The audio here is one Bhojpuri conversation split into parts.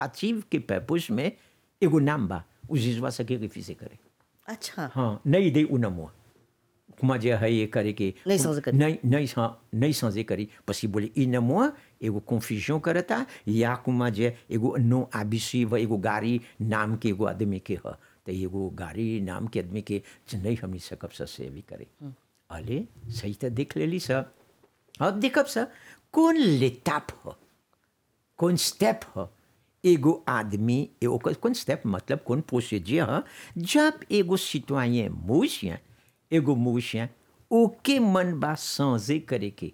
अचीव के पर्पस में एगो नाम बा उ जिजवा सके रिफ्यूजे करे अच्छा हाँ नहीं दे उ नमुआ कुमा जे है ये करे के नहीं समझे करी। नहीं नहीं हाँ नहीं समझे करी पसी बोले इ नमुआ एगो कंफ्यूजन करता या कुमा जे एगो नो आबिसी व एगो गाड़ी नाम के एगो आदमी के ह तो एगो गाड़ी नाम के आदमी के ज नहीं हमनी सकब स सेवी करे अले सही तो देख लेली स अब देखब स कौन लेताप ह कौन स्टेप ह एगो आदमी एगो कौन स्टेप मतलब कौन प्रोसीजर ह जब एगो सिटवाyen मूसिया एगो मूसिया ओके मन बा सांजे करे के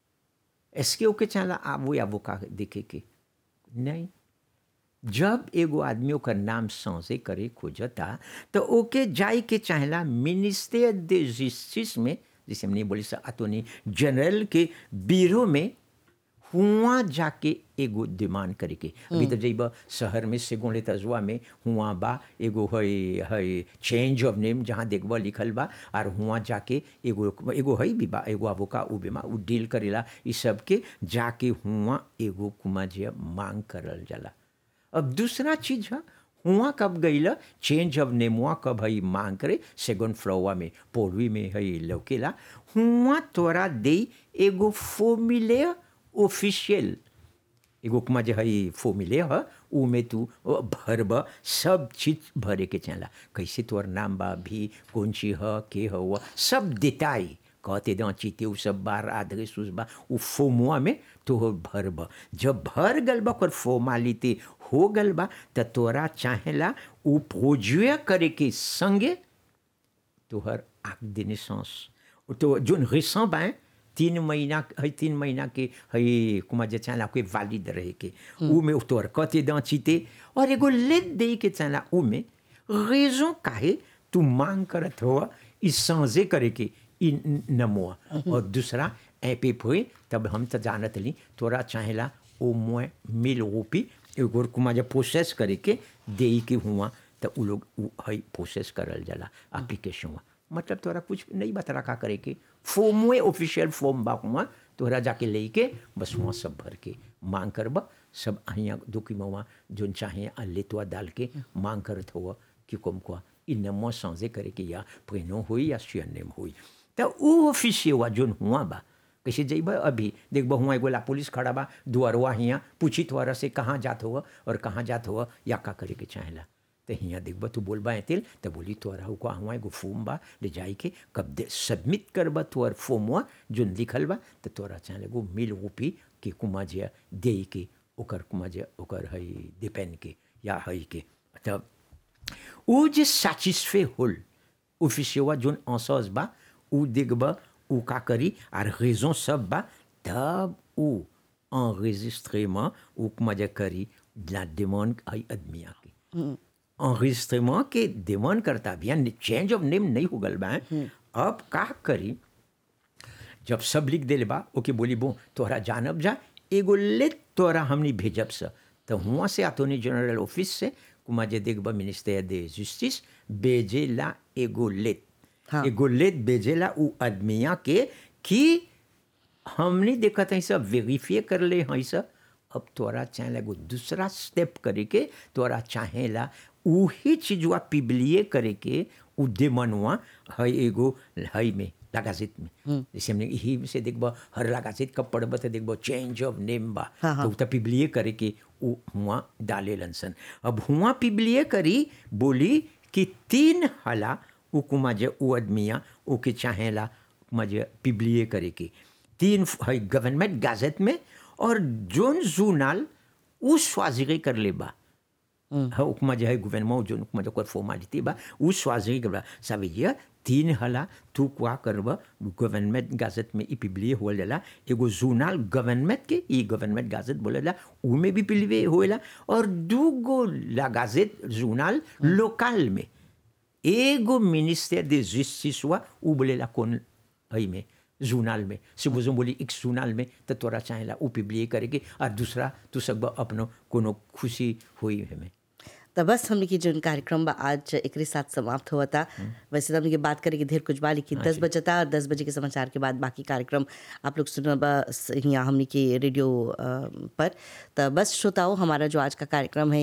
एसके ओके चाला आबो या वो का देखे के नहीं जब एगो आदमी ओकर नाम सांसे करे खोजता तो ओके जाए के चाहेला मिनिस्टर दे जस्टिस में जैसे हमने बोली सा अतोनी जनरल के ब्यूरो में हुआ जाके एगो डिमांड करे के अभी तो जइब शहर में सेगो ले तजुआ में हुआ बा एगो है है चेंज ऑफ नेम जहाँ देखबा लिखल बा और हुआ जाके एगो एगो है भी बा एगो अबोका उ बेमा उ डील करेला ई सब के जाके हुआ एगो कुमा जे मांग करल जाला अब दूसरा चीज है हुआ कब गईल चेंज ऑफ नेमुआ कब हई मांग करे सेकंड फ्लोवा में पोलवी में हई लौकेला हुआ तोरा दे एगो फॉर्मूले ऑफिशियल एगो कुमा जे हई फॉर्मूले ह उ में तू भरब सब चीज भरे के चला कैसे तोर नाम बा भी कौन चीज ह के ह सब देताई कहते दो चीते उ सब बार आधे सुस बा उ फोमुआ में तो भरब जब भर गल बा ओकर फॉर्मालिटी हो गल बा त तोरा चाहेला उ प्रोजुए करे के संगे तोहर आँख देने सांस तो जोन रिसं बा तीन महीना है तीन महीना के है कुमा जे चाहला कोई वालिद रहे के उ में तोहर कते दाँ चीते और एगो लेट दे के चाहला उ में रेजों काहे तू मांग करत हो ई सांझे करे के ई नमुआ और दूसरा ए पे हुए तब हम तो जानत ली तोरा चाहेला ओ मोए मिल रूपी एगो कुमा जे प्रोसेस करे के दे के हुआ तो उ लोग उ है प्रोसेस करल जाला एप्लीकेशन मतलब तोरा कुछ नहीं बता का करे के फॉर्म में ऑफिशियल फॉर्म बा हुआ तोरा जाके ले के बस वहाँ सब भर के मांग करब सब अहियाँ दुखी मवा जोन चाहे लेतवा डाल के मांग करत हुआ कि कम को इ नमो सांझे करे के या प्रेनो हुई या सुयनेम हुई तो उ ऑफिसियवा जोन हुआ बा कैसे जइब अभी देखब हुआ एगो ला पुलिस खड़ा बा दुआरवा हियाँ पूछी तोरा से कहाँ जात हुआ और कहाँ जात हुआ या का करे के चाहेला तो हियाँ देखब तू बोलबा एतिल तो बोली तोरा हुआ हुआ एगो फॉर्म बा ले जाई के कब दे सबमिट करबा तोर फॉर्मवा जोन लिखल बा तो तोरा चाहे एगो मिल रूपी के कुमा जे दे के ओकर कुमा जे ओकर है डिपेंड के या है के तब उ जे सैटिस्फे होल ऑफिसियवा जोन अंसस बा उ देखब उ का करी आर रेजों सब बा तब उ enregistrement उ कुमा जे करी la demande आई आदमिया के enregistrement के डिमांड करता बिया चेंज ऑफ नेम नहीं हो गल बा अब का करी जब सब लिख देले बा ओके बोली बो तोहरा जानब जा एगो ले तोरा हमनी भेजब स तो हुआ से अटॉर्नी जनरल ऑफिस से कुमा जे देखब मिनिस्टर दे जस्टिस भेजेला एगो लेट हाँ। एगो लेट भेजेला उ आदमिया के कि हमने देखत है सब वेरीफाई कर ले हैं सब अब तोरा चाहेला एगो दूसरा स्टेप करे के तोरा चाहेला उही चीजवा पिबलिए करे के उ देमनवा है एगो है में लगाजित में जैसे हमने यही से देखब हर लगाजित कब पढ़ब तो देखब चेंज ऑफ नेम बा हाँ, हाँ। तो उ त पिबलिए करे के उ हुआ डाले लनसन अब हुआ पिबलिए करी बोली कि तीन हला उ कुमा जे उ आदमिया ओके चाहेला कुमा जे पिबलिए करे के तीन है गवर्नमेंट गाजेट में और जोन जूनाल उ स्वाजिगे कर ले बा हाँ उपमा जो है गवर्नमेंट जो उपमा जो कोई फॉर्मालिटी बा उ स्वाजिगे कर बा साबिया तीन हला तू क्या करब गवर्नमेंट गाजेट में ई पिबलिए हो जाला एगो जूनाल गवर्नमेंट के ई गवर्नमेंट गाजेट बोलेला उ में भी पिलवे होएला और दू गो ला गाजेट जूनाल लोकल में एगो मिनिस्टर दे जस्टिस हुआ उ बोलेला कौन है में जूनाल में सुबह बोली एक जूनाल में तो तोरा चाहेला उ पिबलिए करेगी और दूसरा तू सब अपनो कोनो खुशी हुई हमें तो बस हमने की जो कार्यक्रम बा आज एक साथ समाप्त हुआ था वैसे तो हमने के बात करें कि ढेर कुछ बा लेकिन दस बजे था और दस बजे के समाचार के बाद बाकी कार्यक्रम आप लोग सुना बा यहाँ हमने की रेडियो अ, पर तो बस श्रोताओं हमारा जो आज का कार्यक्रम है